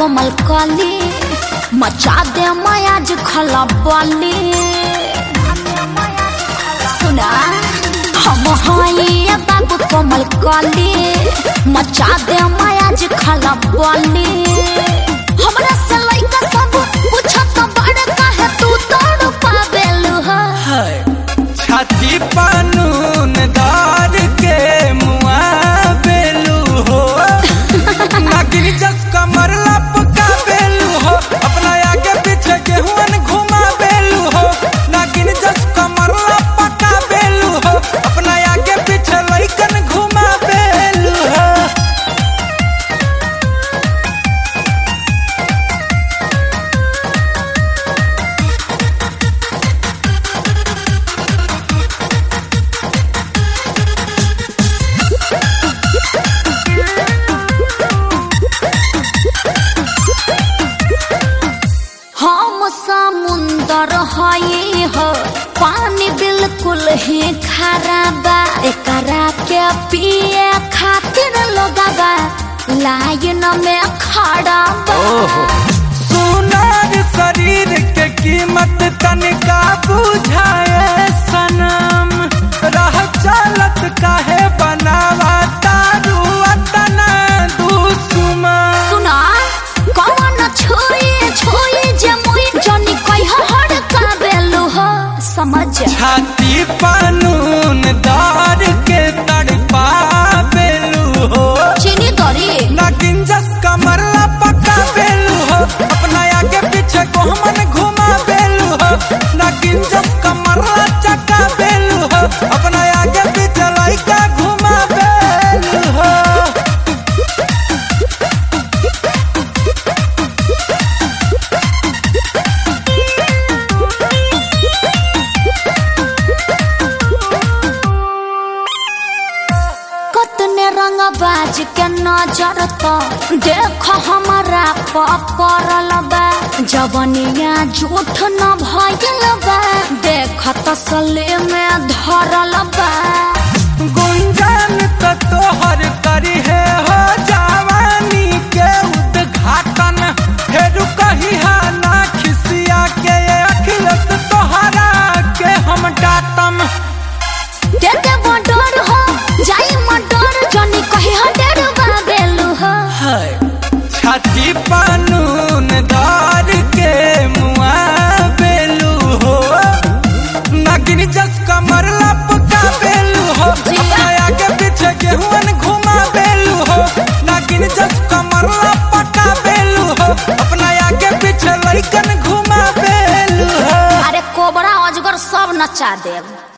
कोमल कली मचा दे मयाज खला बली सुना हम हई बाबू कोमल कली मचा दे मयाज खला बली हमरा से लइका सब पूछत बड़ काहे तू तोड़ पावेलु ह छाती पानून दार के मुआ बेलू हो नागिन जस कमर लपका बेलू हो अपना आगे पीछे गेहूं घुमा बेलू हो नागिन जस कमर लपका बेलू हो अपना आगे पीछे लइकन घुमा बेलू हो हम समुंदर हई हो पानी बिल्कुल ही खारा बा एकरा के पिए खातिर लोगवा लाइन में खड़ा बा सुनार शरीर के कीमत तनिका बुझाए सनम रह चलत काहे बनावा तारू अतना दुश्मन सुना कौन छुई छुई जे मुई जनी कह हड़ का बेलु हो समझ छाती पानून दार के तड़पा बेलू हो चीनी दरी नागिन जस कमर पका बेलू हो अपना आगे पीछे को हमन घुमा बेलू हो नागिन जस कमर चका बेलू हो अपना आगे पीछे लइका घुमा बेलू हो कतने रंग बाज के नजर तो देख हमारा पकड़ल बा जवनिया झूठ न भइल बा देख तसले में धरल बा गुंजन तो तोहर करी है हो जवानी के उद्घाटन फेर कही है ना खिसिया के अखिलत तोहरा के हम डाटम दे दे मडर हो जाई मडर जनी कही ह डेर बा बेलु हो छाती पानून दार के मुआ बेलू हो नागिन जस कमर लपका बेलू हो अपना आगे पीछे गेहूं घुमा बेलू हो नागिन जस कमर लपका बेलू हो अपना आगे पीछे लइकन घुमा बेलू हो अरे कोबरा अजगर सब नचा देव